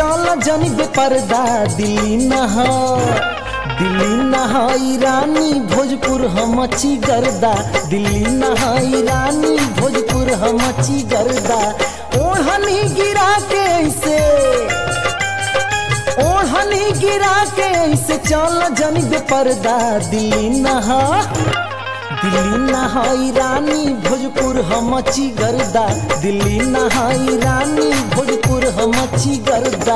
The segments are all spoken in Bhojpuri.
चल जनी बेपर्दा दिल्ली नहा दिल्ली नहाई रानी भोजपुर हमची गर्दा दिल्ली नहाई रानी भोजपुर हमची गर्दा ओढ़नी गिरा के ऐसे ओढ़नी गिरा के ऐसे चल जनी बेपर्दा दिल्ली नहा दिल्ली नहाई रानी भोजपुर हमची गर्दा दिल्ली नहाई रानी भोजपुर हमची गर्दा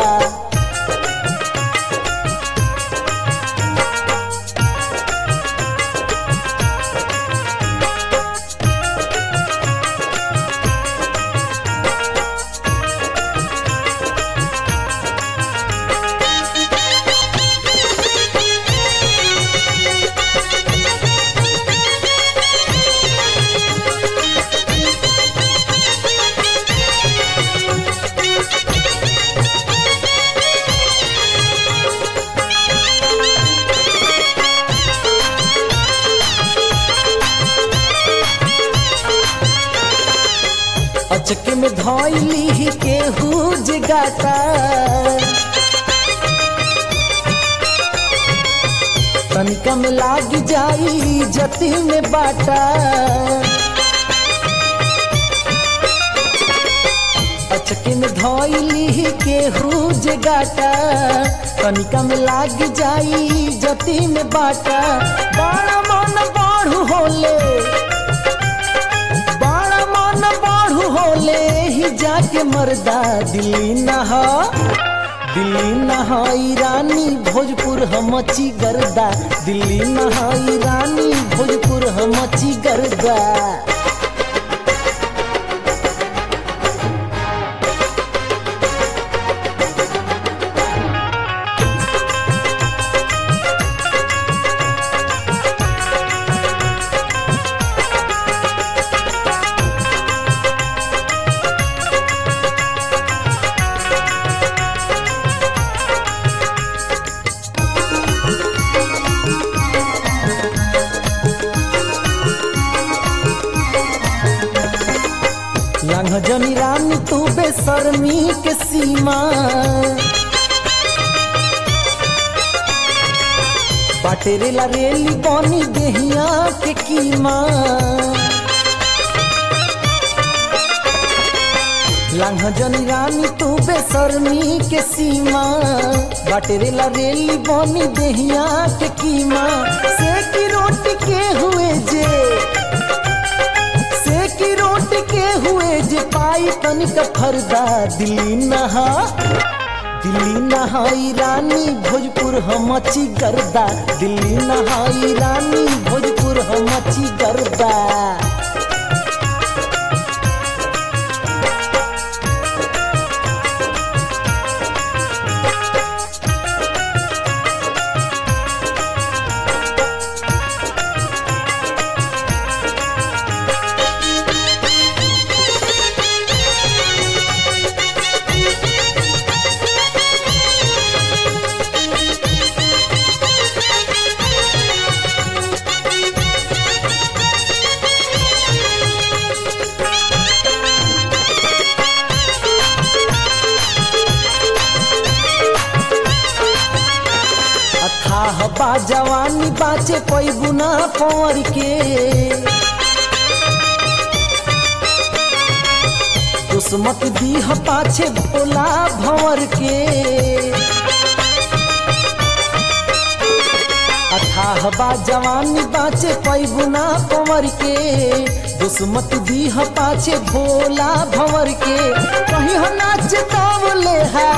अचके में धैली केहू जगाता तनिका में लाग जाई जति में बाटा अचके में धैली केहू जगाता तनिका में लाग जाई जति में बाटा बड़ा मन बाढ़ू होले बड़ा मन बाढ़ू होले ही जाके मरदा दिल्ली नहा दिल्ली नहाई रानी भोजपुर हमची गर्दा दिल्ली नहाई रानी भोजपुर हमची गर्दा लंघ जनी रानी तू बेसरमी के सीमा बाटेरेला रेली बनी देहिया के कीमा लंघ जनी रानी तू बेसरमी के सीमा बाटेरेला रेली बनी देहिया के कीमा से की रोटी के हुए जे से की रोट के हुए जे पाई तनिक फरदा दिल्ली नहा दिल्ली नहाई रानी भोजपुर हमची गर्दा दिल्ली नहाई रानी भोजपुर हमची गर्दा अथाह बा जवानी बाचे कोई गुना पौर के दुश्मत दीह पाछे भोला भंवर के अथाह बा जवानी बाचे कोई गुना पौर के दुश्मत दीह पाछे भोला भंवर के कहीं हो नाच तावले हा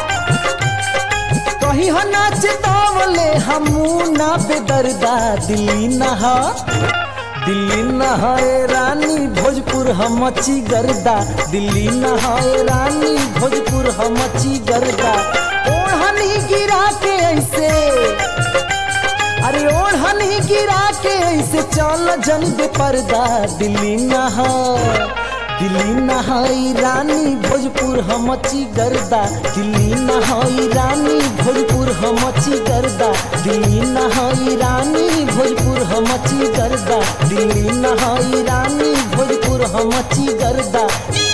कहीं हो नाच तावले हमू ना बेदर्दा दिल्ली नहा दिल्ली नहाए रानी भोजपुर हमची गर्दा दिल्ली नहाए रानी भोजपुर हमची गर्दा ओढ़नी गिरा के ऐसे अरे ओढ़नी गिरा के ऐसे चल जन बेपर्दा दिल्ली नहा दिल्ली नहाई रानी भोजपुर हमची गर्दा दिल्ली नहाई रानी भोजपुर हमची गर्दा दिल्ली नहाई रानी भोजपुर हमची गर्दा दिल्ली नहाई रानी भोजपुर हमची गर्दा